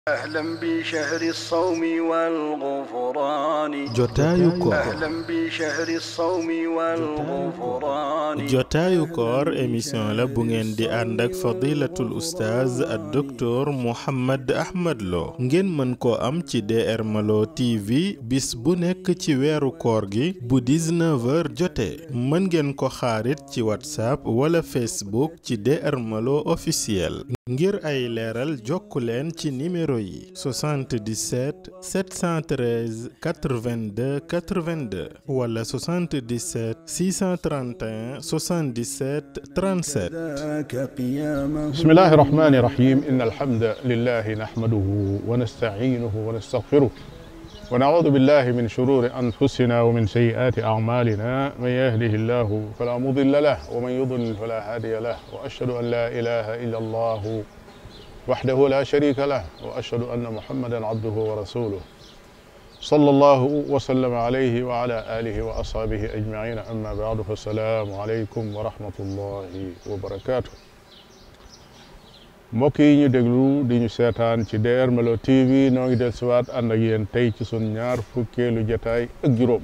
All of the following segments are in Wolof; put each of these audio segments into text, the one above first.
أهلا بشهر الصوم والغفران jotaayu koor أهلا بشهر الصوم والغفران jotaayu koor émission la bu ngeen di ànd ak fadilatul oustaz ak docteur Mouhammad Ahmad Lo ngeen mën koo am ci DR Malo TV bis bu nekk ci weeru koor gi bu 19h jotee mën ngeen ko xaarit ci whatsapp wala facebook ci DR Malo officiel ngir ay leeral jokku leen ci numéro yi 77 713 82 82 wala 77 631 77 37 ذاك قيامه بسم الله الرحمن الرحيم إن الحمد لله نحمده ونستعينه ونستغفره ونعوذ بالله من شرور أنفسنا ومن سيئات أعمالنا من يهده الله فلا مضل له ومن يضلل فلا هادي له وأشهد أن لا إله إلا الله وحده لا شريك له وأشهد أن محمدا عبده ورسوله صلى الله وسلم عليه وعلى آله وأصحابه أجمعين أما بعد فالسلام عليكم ورحمة الله وبركاته mbokk yi ñu déglu di ñu seetaan ci DR Malo TV noo ngi del siwaat ànd ak yéen tey ci sun ñaar fukkeelu jataay ak juróom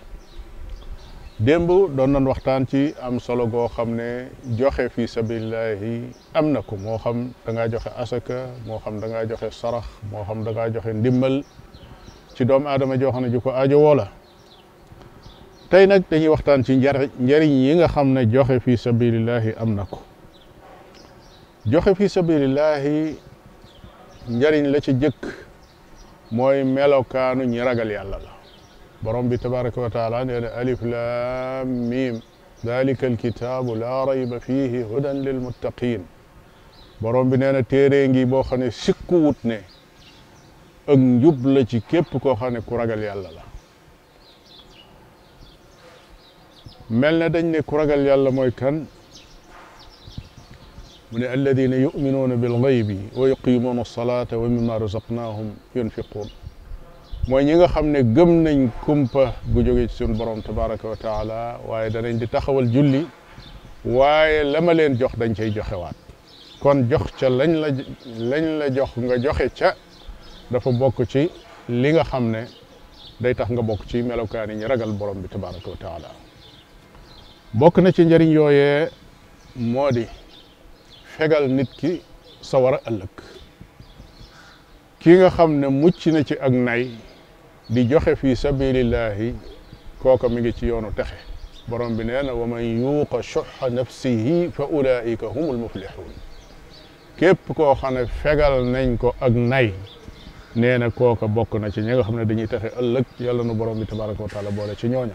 démb doon nañ waxtaan ci am solo goo xam ne joxe fi sabilillahi am na ko moo xam da ngaa joxe asaka moo xam da ngaa joxe sarax moo xam da ngaa joxe ndimbal ci doomu aadama joo xam ne ju ko aajo woo la tey nag dañuy waxtaan ci njariñ njariñ yi nga xam ne joxe fi sabilillahi am na ko joxe fi sabilillahi njariñ la ci jëkk mooy melokaanu ñi ragal yàlla la borom bi tabaraka wa taala nee na alif lam mim dalika alkitaabu laa rayba fihi hudan lilmuttaqin borom bi nee na téere ngi boo xam ne sikkuwut ne ak njub la ci képp koo xam ne ku ragal yàlla la mel na dañ ne ku ragal yàlla mooy kan mu ne alladina yuminuuna bilgaybi wa yuqimuuna alsalata wa mimma razaqnahum yunfiquun mooy ñi nga xam ne gëm nañ kumpa gu jóge ci suñu borom tabaraka wa taala waaye danañ di taxawal julli waaye la ma leen jox dañ cay joxewaat kon jox ca lañ la lañ la jox nga joxe ca dafa bokk ci li nga xam ne day tax nga bokk ci melokaani ñi ragal borom bi tabaraka wa taala bokk na ci njëriñ yooyee moo di fegal nit ki sawar a ëllëg ki nga xam ne mucc na ci ak nay di joxe fi sabilillahi kooka mi ngi ci yoonu texe borom bi nee na wa man yuuqa shuxa nafsihi fa ulaika humul muflixuun képp koo xam ne fegal nañ ko ak nay nee na kooka bokk na ci ñi nga xam ne dañuy texe ëllëg yàlla nu borom bi tabaraka wa taala boole ci ñooña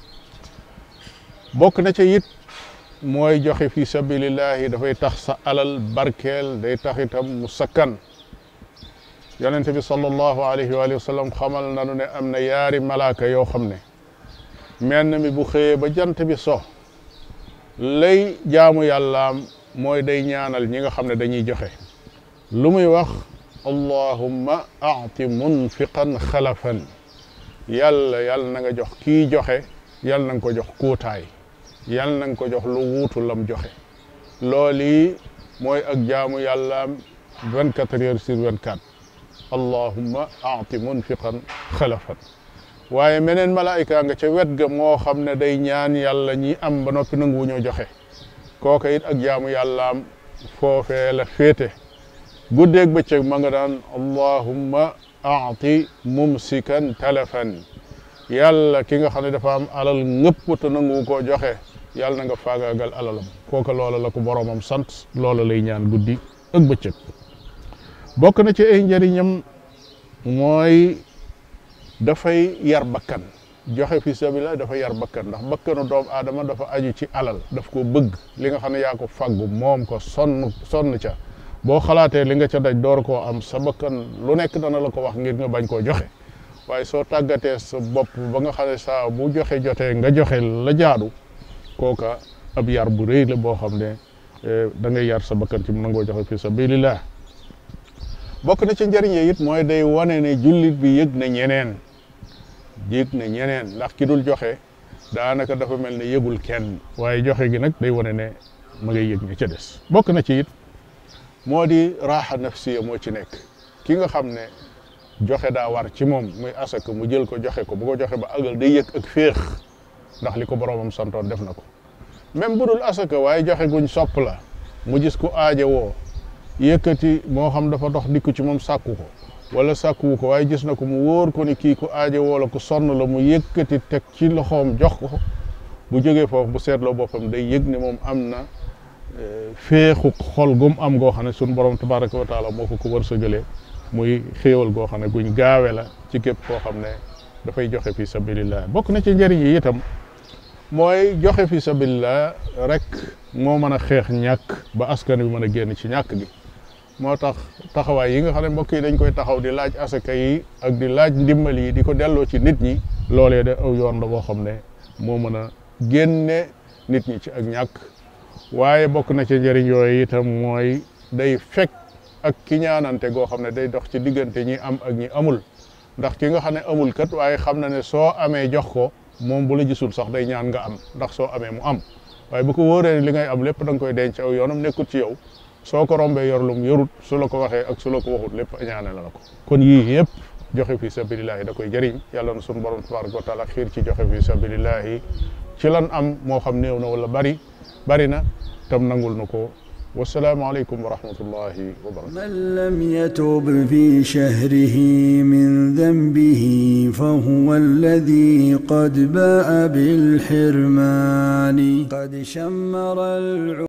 bokk na ci it mooy joxe fi sabilillahi dafay tax sa alal barkeel day tax itam mu sakkan yonent bi sallallahu alayhi wa sallam xamal nanu ne am na yaari malaaka yoo xam ne menn mi bu xëyee ba jant bi so lay jaamu yàllaam mooy day ñaanal ñi nga xam ne dañuy joxe lu muy wax allahumma aati munfiqan xalafan yàlla yàlla na nga jox kii joxe yàlla na nga ko jox kuutaay yàlla na nga ko jox lu wuutu lam joxe loolu yi mooy ak jaamu yàllaam vingt quatre heures sur vingt quatre allahumma aati munfiqan xalafan waaye meneen malaayika nga ca wet ga moo xam ne day ñaan yàlla ñi am ba noppi nangu ñoo joxe kooka it ak jaamu yàllaam foofee la féete guddeeg bëccëg ma nga daan allahumma aati mumsikan talafan yàlla ki nga xam ne dafa am alal ngëpp te nangu koo joxe yàlla na nga faagaagal alalam kooka loola la ko boromam sant loola lay ñaan guddi ak bëccëg bokk na ci ay njëriñam mooy dafay yar bakkan joxe fi sabilillah dafa yar bakkan ndax bakkanu doomu aadama dafa aju ci alal daf ko bëgg li nga xam ne yaa ko faggu moom ko sonn sonn ca boo xalaatee li nga ca daj door koo am sa bakkan lu nekk dana la ko wax ngir nga bañ koo joxe waaye soo tàggatee sa bopp ba nga xam ne saa bu joxe jotee nga joxe la jaadu kooka ab yar bu rëy la boo xam ne da ngay yar sa bakkan ci mu nangoo joxe fi sabilillah bokk na ci njëriñ yi it mooy day wane ne jullit bi yëg na ñeneen yëg na ñeneen ndax ki dul joxe daanaka dafa mel ne yëgul kenn waaye joxe gi nag day wane ne ma ngay yëg ña ca des bokk na ci it moo di raaxa nafsiya moo ci nekk ki nga xam ne joxe daa war ci moom muy asaka mu jël ko joxe ko bu ko joxe ba àggal day yëg ak féex ndax li ko boroomam santoon def na ko même bu dul asaka waaye joxe guñ sopp la mu gis ku aaje woo yëkkati moo xam dafa dox dikku ci moom sàkku ko wala sàkkuwu ko waaye gis na ko mu wóor ko ni kii ku aaje woo la ku sonn la mu yëkkati teg ci loxoom jox ko bu jógee foofu bu seetloo boppam day yëg ne moom am na féexu xol gum am goo xam ne suñu borom tabaraka wa taala moo ko ko wërsëgalee muy xéewal goo xam ne guñ gaawe la ci képp koo xam ne dafay joxe fi sabilillah bokk na ci njëriñ yi itam mooy joxe fi sabilillah rek moo mën a xeex ñàkk ba askan bi mën a génn ci ñàkk gi moo tax taxawaay yi nga xam ne mbokk yi dañ koy taxaw di laaj asaka yi ak di laaj ndimbal yi di ko delloo ci nit ñi loolee de aw yoon la boo xam ne moo mën a génne nit ñi ci ak ñàkk waaye bokk na ci njëriñ yooyu itam mooy day fekk ak ki ñaanante goo xam ne day dox ci diggante ñi am ak ñi amul ndax ki nga xam ne amul kat waaye xam na ne soo amee jox ko moom bu la gisul sax day ñaan nga am ndax soo amee mu am waaye bu ko wóoree ne li ngay am lépp da nga koy denc aw yoonam nekkut ci yow soo ko rombee yor lum yorut su la ko waxee ak su la ko waxut lépp ñaane la la ko kon yii yëpp joxe fi sabilillahi da koy jëriñ yàlla na sunu borom tabaraka wa taala xiir ci joxe fi sabilillahi ci lan am moo xam néew na wala bari bari na tam nangul na ko wasalaamu aleykum wa rahmatullahi wa barakatu من لم يتب في شهره من ذنبه فهو الذي قد باء بالحرمان قد شمر الع